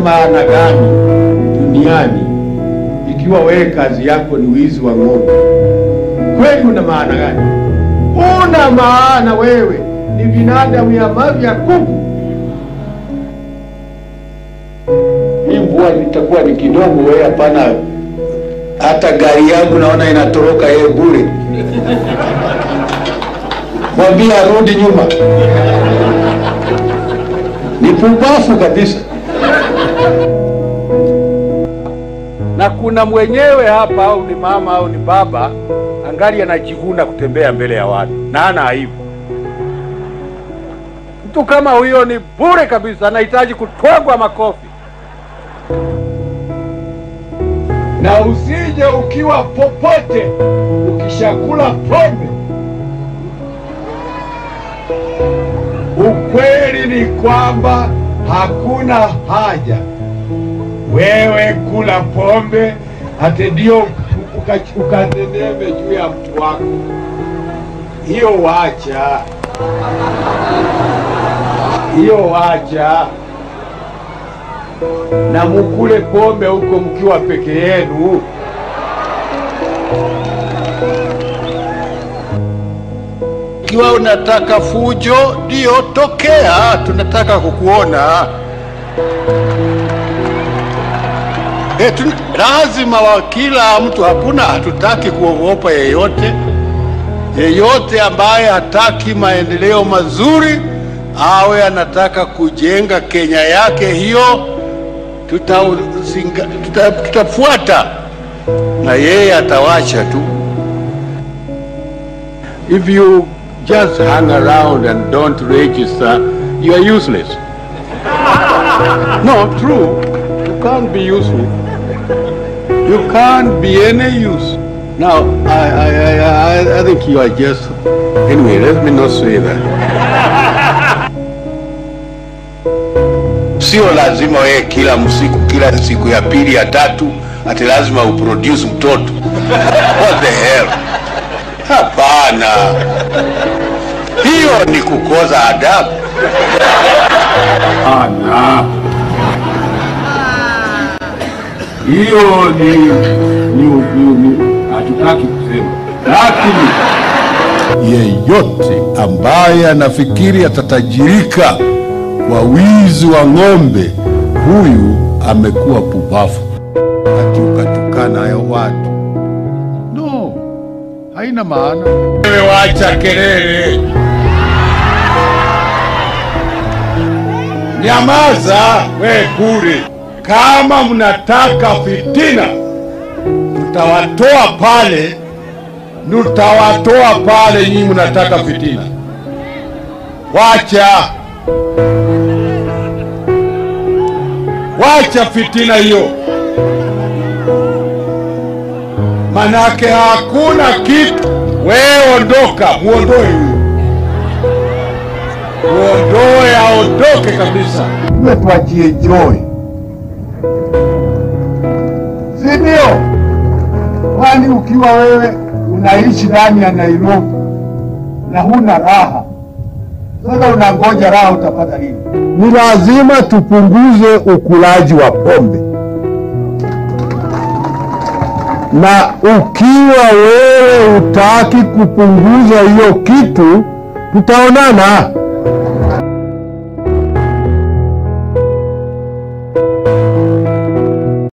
maana gani duniani ikiwa wewe kazi yako ni wizi wa ng'ombe? Kweli una maana gani? Una maana wewe ni binadamu ya mavi ya kuku. Hii mvua litakuwa ni kidogo, wewe hapana. Hata gari yangu naona inatoroka yeye bure. Mwambie arudi nyuma. Ni pumbafu kabisa. na kuna mwenyewe hapa, au ni mama au ni baba, angali anajivuna kutembea mbele ya watu na ana aibu. Mtu kama huyo ni bure kabisa, anahitaji kutwagwa makofi. na usije ukiwa popote ukishakula pombe. Ukweli ni kwamba hakuna haja wewe kula pombe hata ndio ukaneneme juu ya mtu wako. Hiyo wacha, hiyo wacha na mukule pombe huko mkiwa peke yenu. Ikiwa unataka fujo, ndio tokea, tunataka kukuona. E, tun lazima wa kila mtu, hakuna, hatutaki kuogopa yeyote. Yeyote ambaye hataki maendeleo mazuri awe anataka kujenga Kenya yake, hiyo tutafuata tuta, tutafuata na yeye atawacha tu. If you just hang around and don't register, you are useless. No, true. You can't be useful. You can't be any use. Now, I, I, I, I, I think you are just. Anyway, let me not say that. Sio lazima wewe kila msiku kila siku ya pili ya tatu ati lazima uproduce mtoto. What the hell? Hapana, hiyo ni kukoza adabu. Ana hiyo ni ni ni- ni- hatutaki kusema, lakini yeyote ambaye anafikiri atatajirika kwa wizi wa ng'ombe, huyu amekuwa pupafu. Ati ukatukana hayo watu, no, haina maana. wewe wacha kelele, nyamaza we bure. Kama mnataka fitina, tutawatoa pale, tutawatoa pale. Nyinyi mnataka fitina, wacha wacha fitina hiyo, manake hakuna kitu. Wewe ondoka, muondoe huyu, muondoe, aondoke kabisa. Tuwe tuachie Joy, si ndio? Kwani ukiwa wewe unaishi ndani ya Nairobi na huna raha, sasa unangoja raha utapata lini? Ni lazima tupunguze ukulaji wa pombe, na ukiwa wewe utaki kupunguza hiyo kitu, tutaonana.